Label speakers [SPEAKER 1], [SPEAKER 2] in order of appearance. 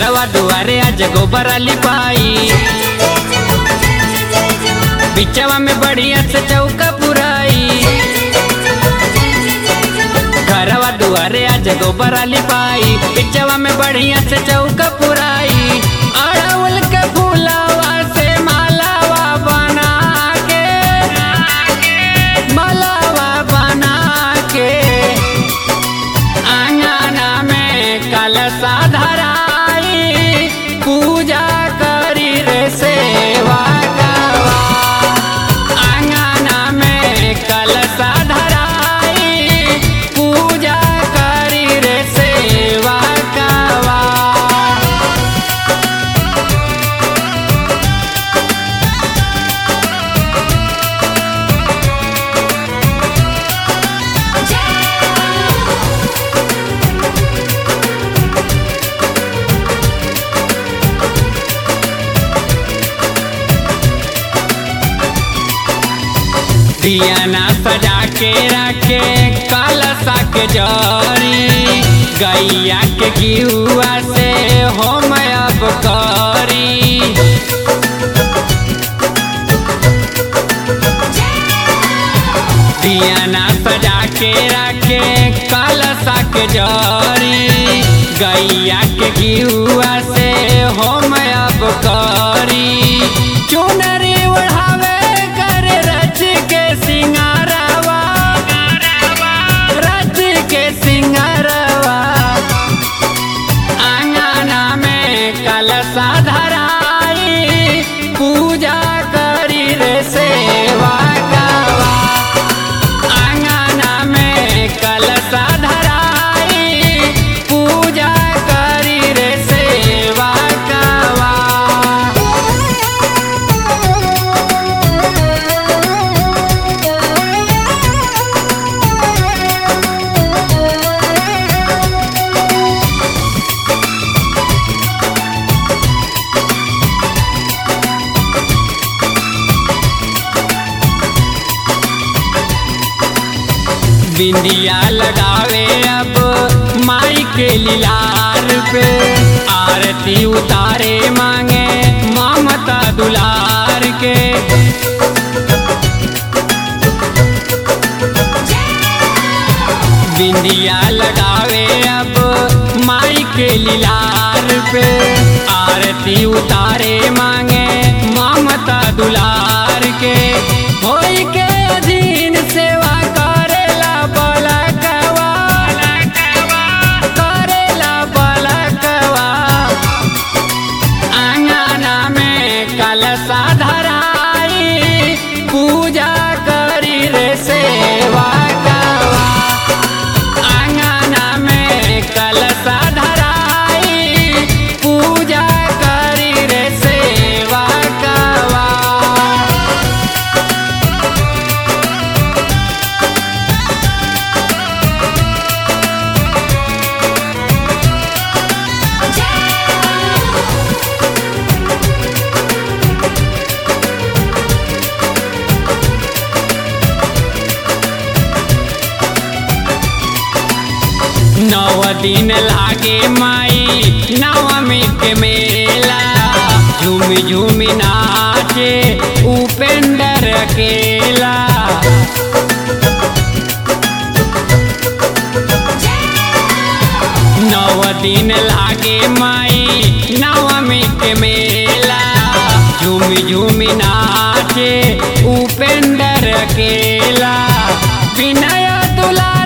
[SPEAKER 1] घरवा दुआरे आज गोबर लिपाई बिचवा में बढ़िया से चौका पुराई घरवा दुआरे आज गोबर लिपाई बिचवा में बढ़िया से चौका पुराई अड़उल के फूलवा से मालावा बना के मालावा बना के आंगना में कलशा धराई पूजा करी रे सेवा गवा आंगना में कलशा धराई पूजा करी रे सेवा गवा दियाना सजा के रखे कलशा के जरी गैया के गिहुआ से हम अब करी दियाना सजा के रखे कलशा के जरी गैया के गिहुआ से हम अब करी चुनरी ओढ़ावे कर रच के सिंगारवा रच के सिंगारवा आंगना में कलशा धराई पूजा करी रे सेवा गवा आंगना में कलशा धराई पूजा करी रे सेवा गवा बिंदिया लगावे अब माई के लिलार पे आरती उतारे मांगे ममता दुलार के बिंदिया लगावे अब माई के लिलार पे आरती उतारे मांगे ममता दुलार के होई के अधीन सेवा करेला बलकवा करेला बलकवा आंगना में कलशा धराई पूजा करी रे सेवा गवा आंगना में कलशा धराई पूजा करी रे सेवा गवा नव दिन लागे माई नवमी के मेला झूमी झूमी नाचे उपेंद्र अकेला नव दिन लागे माई नवमी के मेला झूमी झूमी नाचे उपेंद्र अकेला विनय दुला